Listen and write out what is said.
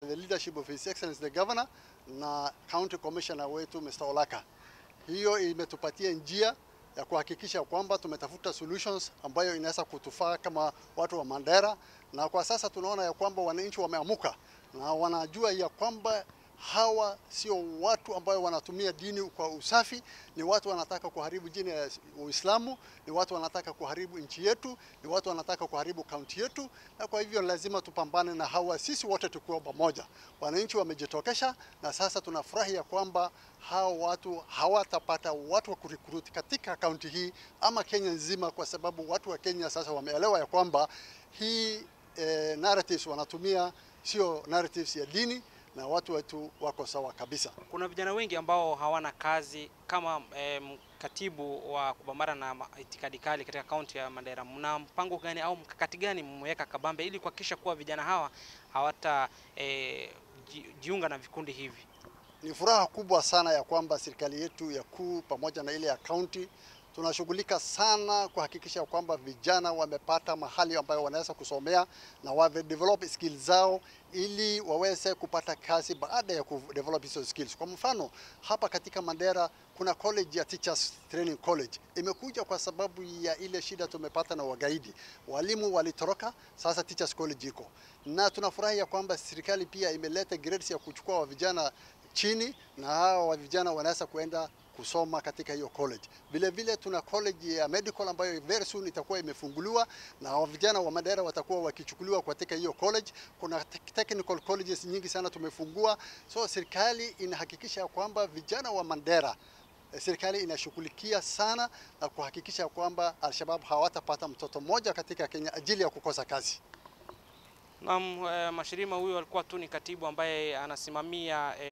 the leadership of His Excellency the Governor na County Commissioner wetu Mr. Olaka. Hiyo imetupatia njia ya kuhakikisha kwamba tumetafuta solutions ambayo inaweza kutufaa kama watu wa Mandera, na kwa sasa tunaona ya kwamba wananchi wameamuka na wanajua ya kwamba hawa sio watu ambayo wanatumia dini kwa usafi, ni watu wanataka kuharibu dini ya Uislamu, ni watu wanataka kuharibu nchi yetu, ni watu wanataka kuharibu kaunti yetu, na kwa hivyo lazima tupambane na hawa, sisi wote tukiwa pamoja. Wananchi wamejitokesha, na sasa tunafurahi ya kwamba hawa watu hawatapata watu wa kurikuruti katika kaunti hii ama Kenya nzima, kwa sababu watu wa Kenya sasa wameelewa ya kwamba hii eh, narratives wanatumia sio narratives ya dini na watu wetu wako sawa kabisa. Kuna vijana wengi ambao hawana kazi kama eh, katibu wa kupambana na ma- itikadi kali katika kaunti ya Mandera, mna mpango gani au mkakati gani mmeweka kabambe ili kuhakikisha kuwa vijana hawa hawata eh, ji- jiunga na vikundi hivi? Ni furaha kubwa sana ya kwamba serikali yetu ya kuu pamoja na ile ya kaunti tunashughulika sana kuhakikisha kwamba vijana wamepata mahali ambayo wanaweza kusomea na wave develop skills zao ili waweze kupata kazi baada ya kudevelop hizo skills. Kwa mfano, hapa katika Mandera kuna college ya Teachers Training College imekuja kwa sababu ya ile shida tumepata na wagaidi. Walimu walitoroka, sasa Teachers College iko. Na tunafurahi ya kwamba serikali pia imeleta grades ya kuchukua wa vijana chini na hawa wa vijana wanaweza kuenda kusoma katika hiyo college. Vile vile tuna college ya medical ambayo very soon itakuwa imefunguliwa na wa vijana wa Mandera watakuwa wakichukuliwa katika hiyo college. Kuna te- technical colleges nyingi sana tumefungua, so serikali inahakikisha kwamba vijana wa Mandera eh, serikali inashughulikia sana na kuhakikisha kwamba Al-Shabaab hawatapata mtoto mmoja katika Kenya ajili ya kukosa kazi. Naam, eh, Mashirima huyu alikuwa tu ni katibu ambaye anasimamia eh,